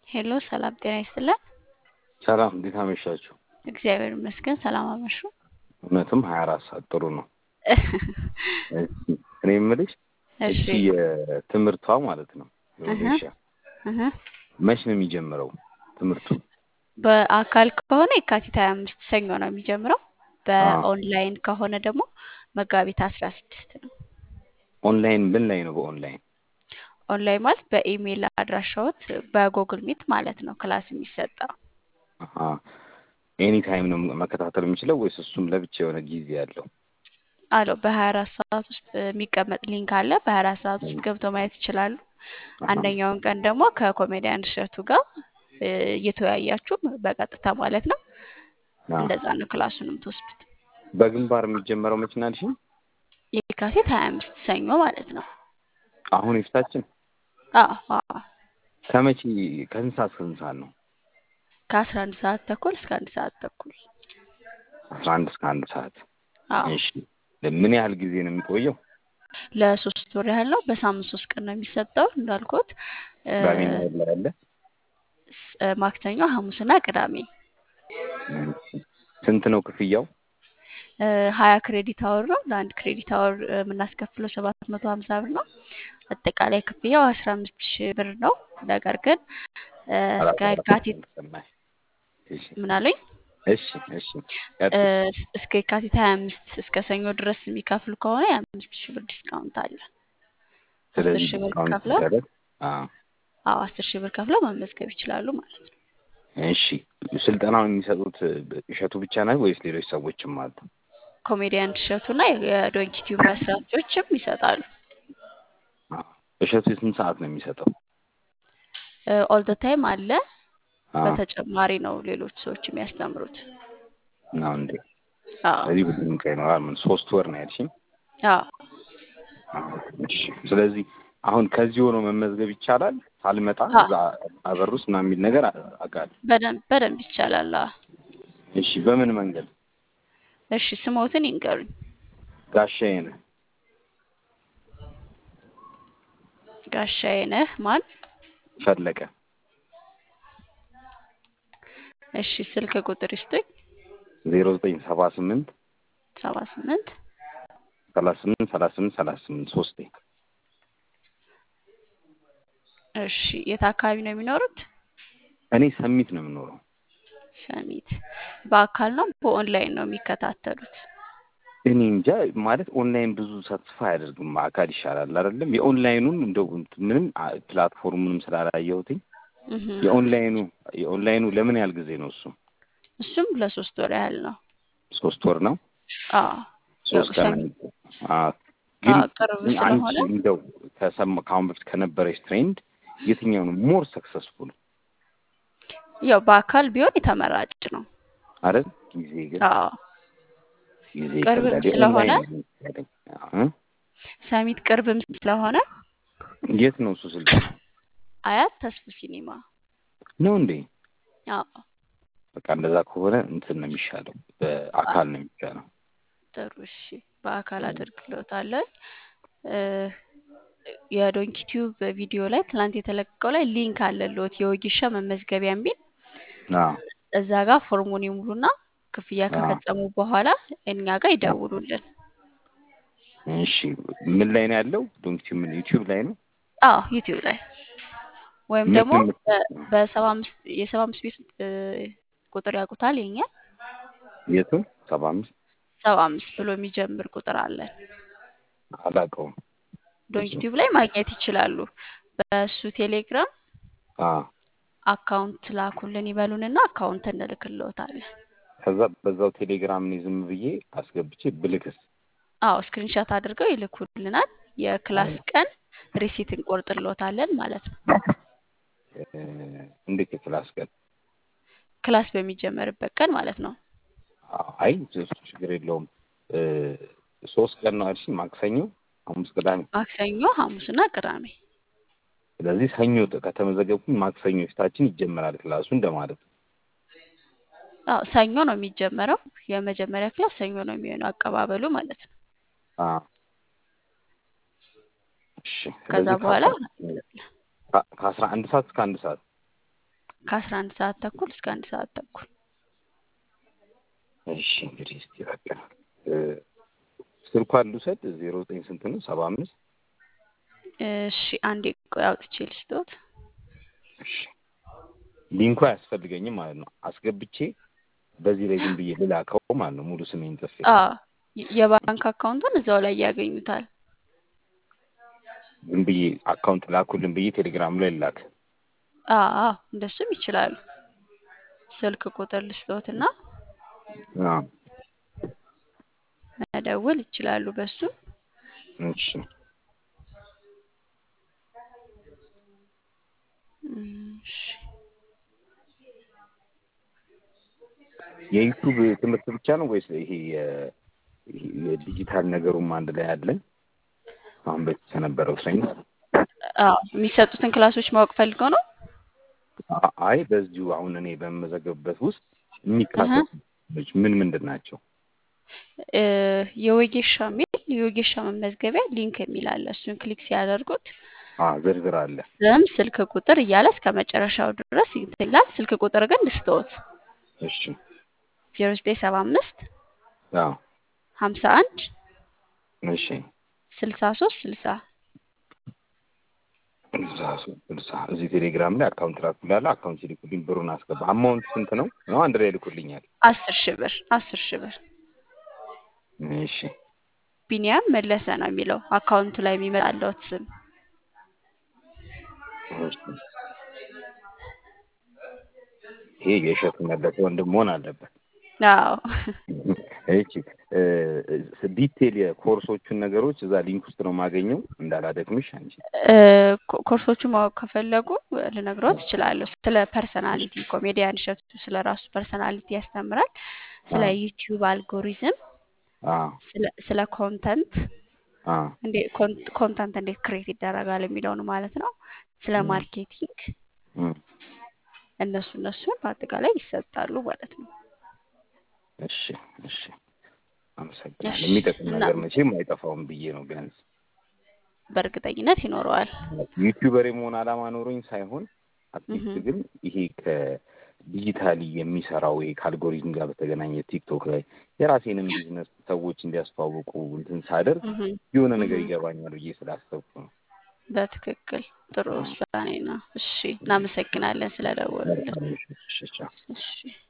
ሄሎ ሰላም ጤና ይስጥልን። ሰላም እንዴት አመሻችሁ? እግዚአብሔር ይመስገን ሰላም አመሹ። እውነትም ሀያ አራት ሰዓት ጥሩ ነው። እሺ፣ እኔ የምልሽ እሺ እቺ የትምህርቷ ማለት ነው የወጌሻ እህ፣ መች ነው የሚጀምረው ትምህርቱ? በአካል ከሆነ የካቲት ሀያ አምስት ሰኞ ነው የሚጀምረው። በኦንላይን ከሆነ ደግሞ መጋቢት አስራ ስድስት ነው። ኦንላይን ምን ላይ ነው? በኦንላይን ኦንላይን ማለት በኢሜይል አድራሻዎት በጉግል ሚት ማለት ነው ክላስ የሚሰጠው። ኤኒ ታይም ነው መከታተል የምችለው ወይስ እሱም ለብቻ የሆነ ጊዜ ያለው? አለው በሀያ አራት ሰዓት ውስጥ የሚቀመጥ ሊንክ አለ። በሀያ አራት ሰዓት ውስጥ ገብተው ማየት ይችላሉ። አንደኛውን ቀን ደግሞ ከኮሜዲያን እሸቱ ጋር እ፣ እየተወያያችሁ በቀጥታ ማለት ነው። አዎ። እንደዛ ነው ክላሱንም ትወስዱት። በግንባር የሚጀመረው መች ነው ያልሽኝ? የካቲት ሀያ አምስት ሰኞ ማለት ነው። አሁን የፊታችን አዎ አዎ ከመቼ ከስንት ሰዓት እስከ ስንት ሰዓት ነው? ከአስራ አንድ ሰዓት ተኩል እስከ አንድ ሰዓት ተኩል። አስራ አንድ እስከ አንድ ሰዓት። አዎ እሺ ምን ያህል ጊዜ ነው የሚቆየው? ለሶስት ወር ያህል ነው። በሳምንት ሶስት ቀን ነው የሚሰጠው እንዳልኩት እ፣ ቅዳሜና እሑድ ላይ አለ? ስ- እ፣ ማክሰኞ፣ ሐሙስና ቅዳሜ እሺ። ስንት ነው ክፍያው? እ፣ ሀያ ክሬዲት አወር ነው። ለአንድ ክሬዲት አወር እ፣ የምናስከፍለው ሰባት መቶ ሀምሳ ብር ነው። አጠቃላይ ክፍያው አስራ አምስት ሺህ ብር ነው። ነገር ግን እ፣ እስከ የካቲት እሺ ምን አሉኝ? እሺ እሺ እ፣ ቀጥል። እስከ የካቲት ሀያ አምስት እስከ ሰኞ ድረስ የሚከፍሉ ከሆነ የአምስት ሺህ ብር ዲስካውንት አለ። አስር ስለዚህ ሺህ ብር ዲስካውንት ከፍለው ሲደረግ አዎ አዎ አስር ሺህ ብር ከፍለው መመዝገብ ይችላሉ ማለት ነው። እሺ ስልጠናውን የሚሰጡት እሸቱ ብቻ ነው ወይስ ሌሎች ሰዎችም አሉ? ኮሜዲያን እሸቱና የዶንኪቲዩ መስራቾችም ይሰጣሉ። አዎ። እሸቱ የስንት ሰዓት ነው የሚሰጠው? ኦል ደ ታይም አለ። አዎ በተጨማሪ ነው ሌሎች ሰዎች የሚያስተምሩት። ነው እንዴ? አዎ ስለዚህ ብዙም ቀን ይኖራል። ምን ሶስት ወር ነው ያልሽኝ? አዎ አዎ። እሺ ስለዚህ አሁን ከዚህ ሆኖ መመዝገብ ይቻላል? ሳልመጣ አዎ። እዛ አበር ውስጥ ምናምን የሚል ነገር አውቃለሁ። በደንብ በደንብ ይቻላል። አዎ። እሺ በምን መንገድ? እሺ ስሞትን ይንገሩኝ። ጋሻዬ ነህ ጋሻዬ ነህ ማን? ፈለቀ እሺ ስልክ ቁጥር ይስጡኝ። ዜሮ ዘጠኝ ሰባ ስምንት ሰባ ስምንት ሰላሳ ስምንት ሰላሳ ስምንት ሰላሳ ስምንት ሶስቴ እሺ የት አካባቢ ነው የሚኖሩት? እኔ ሰሚት ነው የምኖረው። ሰሚት። በአካል ነው በኦንላይን ነው የሚከታተሉት? እኔ እንጃ ማለት ኦንላይን ብዙ ሳትስፋ አያደርግም። አካል ይሻላል አይደለም? የኦንላይኑን እንደው ምንም አ- ፕላትፎርሙንም ስላላየሁትኝ እህ። የኦንላይኑ የኦንላይኑ ለምን ያህል ጊዜ ነው እሱ? እሱም ለሶስት ወር ያህል ነው። ሶስት ወር ነው። አዎ ሶስት ቀን ሰሚ- አዎ። ግን አዎ ቅርብ ግን አንቺ ስለሆነ እንደው ከሰማ ከአሁን በፊት ከነበረች ትሬንድ የትኛው ነው ሞር ሰክሰስፉል ያው በአካል ቢሆን የተመራጭ ነው። አይደል? ጊዜ ግን አዎ ጊዜ ቅርብም ይከብዳል። ስለሆነ የኦንላይን ነው የሚሻለኝ። እ? ሰሚት ቅርብም ስለሆነ የት ነው እሱ ስልጠና አያት ተስፉ ሲኒማ። ነው እንዴ? አዎ በቃ እንደዛ ከሆነ እንትን ነው የሚሻለው፣ በአካል ነው የሚሻለው። ጥሩ እሺ፣ በአካል አደርግልዎታለን። እ፣ የዶንኪ ቲዩብ ቪዲዮ ላይ ትናንት የተለቀቀው ላይ ሊንክ አለልዎት የወጌሻ መመዝገቢያ የሚል አዎ እዛ ጋር ፎርሙን ይሙሉና ክፍያ አዎ። ከፈጸሙ በኋላ እኛ ጋር ይደውሉልን። እሺ ምን ላይ ነው ያለው? ዶንኪ ምን ዩቲዩብ ላይ ነው? አዎ ዩቲዩብ ላይ ወይም ምን ደግሞ ምን- በ- በሰባ አምስት የሰባ አምስት ቤት እ፣ ቁጥር ያውቁታል የኛ የቱን? ሰባ አምስት ሰባ አምስት ብሎ የሚጀምር ቁጥር አለን። አላውቀውም። ዶንኪ ቲዩብ ላይ ማግኘት ይችላሉ። በእሱ ቴሌግራም አዎ አካውንት ላኩልን ይበሉንና አካውንት እንልክልዎታለን። ከዛ በዛው ቴሌግራም እኔ ዝም ብዬ አስገብቼ ብልክስ? አዎ ስክሪንሻት አድርገው ይልኩልናል። የክላስ ቀን ሪሲት እንቆርጥልዎታለን ማለት ነው። እ፣ እንዴት የክላስ ቀን? ክላስ በሚጀመርበት ቀን ማለት ነው። አዎ፣ አይ እሱ ችግር የለውም። እ፣ ሶስት ቀን ነው አልሽኝ? ማክሰኞ፣ ሐሙስ፣ ቅዳሜ። ማክሰኞ፣ ሐሙስና ቅዳሜ። ስለዚህ ሰኞ ጥ- ከተመዘገብኩኝ ማክሰኞ ፊታችን ይጀመራል ክላሱ እንደማለት ነው። አዎ ሰኞ ነው የሚጀመረው። የመጀመሪያ ክላስ ሰኞ ነው የሚሆነው አቀባበሉ ማለት ነው። አዎ እሺ ከዛ ስለዚህ በኋላ ከአስራ አንድ ሰዓት እስከ አንድ ሰዓት ከአስራ አንድ ሰዓት ተኩል እስከ አንድ ሰዓት ተኩል እሺ እንግዲህ እስቲ በቃ እ፣ ስልኳን ልውሰድ። ዜሮ ዘጠኝ ስንት ነው? ሰባ አምስት እሺ አንዴ ቆይ አውጥቼ ልስጦት እሺ ሊንኩ አያስፈልገኝም ማለት ነው። አስገብቼ በዚህ ላይ ዝም ብዬ ልላከው ማለት ነው። ሙሉ ስሜን ጽፌ አ የ- የባንክ አካውንቱን እዛው ላይ ያገኙታል ዝም ብዬ አካውንት ላኩልን ብዬ ቴሌግራም ላይ ላክ። አ አ እንደሱም ይችላሉ ስልክ ቁጥር ልስጦትና አዎ መደወል ይችላሉ በሱ እሺ እሺ የዩቱብ ትምህርት ብቻ ነው ወይስ ይሄ የ- ይሄ የዲጂታል ነገሩም አንድ ላይ አለ? አሁን በፊት ከነበረው ሳይንስ አዎ የሚሰጡትን ክላሶች ማወቅ ፈልገው ነው አ- አይ በዚሁ አሁን እኔ በምመዘገብበት ውስጥ የሚካተቱ ትምህርቶች ምን ምንድን ናቸው? እ፣ የወጌሻ የሚል የወጌሻ መመዝገቢያ ሊንክ የሚል አለ እሱን ክሊክ ሲያደርጉት አ ዝርዝር አለ። ስም ስልክ ቁጥር እያለ እስከ መጨረሻው ድረስ እንትን ይላል ስልክ ቁጥር ግን ልስጥዎት እሺ ዜሮ ዘጠኝ ሰባ አምስት አዎ ሀምሳ አንድ እሺ ስልሳ ሶስት ስልሳ ስልሳ ሶስት ስልሳ እዚህ ቴሌግራም ላይ አካውንት ላኩላለ አካውንት ሲልኩልኝ ብሩን አስገባ። አማውንት ስንት ነው? ነው አንድ ላይ ልኩልኛል። አስር ሺህ ብር አስር ሺህ ብር እሺ ቢኒያም መለሰ ነው የሚለው አካውንቱ ላይ የሚመጣለት ስም እሺ። ይሄ የእሸቱ መለሰ ወንድም መሆን አለበት። አዎ እሺ እ፣ ዲቴል የኮርሶቹን ነገሮች እዛ ሊንክ ውስጥ ነው የማገኘው። እንዳላደክምሽ አንቺ እ፣ ኮ- ኮርሶቹን ማወቅ ከፈለጉ ልነግሮት እችላለሁ። ስለ ፐርሰናሊቲ ኮሜዲያን እሸቱ ስለ ራሱ ፐርሰናሊቲ ያስተምራል። ስለ አዎ ዩቲዩብ አልጎሪዝም፣ አዎ ስለ- ስለ ኮንተንት አዎ እንዴ ኮንተንት እንዴት ክሬት ይደረጋል የሚለውን ማለት ነው። ስለ እም፣ ማርኬቲንግ እም። እነሱ እነሱን በአጠቃላይ ይሰጣሉ ማለት ነው። እሺ እሺ አመሰግናለሁ። እሺ የሚጠቅም እና ነገር መቼም አይጠፋውም ብዬ ነው ቢያንስ በእርግጠኝነት ይኖረዋል። ዩቲዩበር የመሆን ዓላማ ኖሮኝ ሳይሆን አትሊስት እህ ግን ይሄ ከዲጂታሊ የሚሰራው ይሄ ከአልጎሪዝም ጋር በተገናኘ ቲክቶክ ላይ የራሴንም ቢዝነስ ሰዎች እንዲያስተዋውቁ እንትን ሳደርግ እህ የሆነ ነገር እህ ይገባኛል ብዬ ስላሰብኩ ነው። በትክክል ጥሩ ውሳኔ ነው። እሺ እናመሰግናለን ስለደወሉልን። መልካም ምሽት። እሺ ቻው። እሺ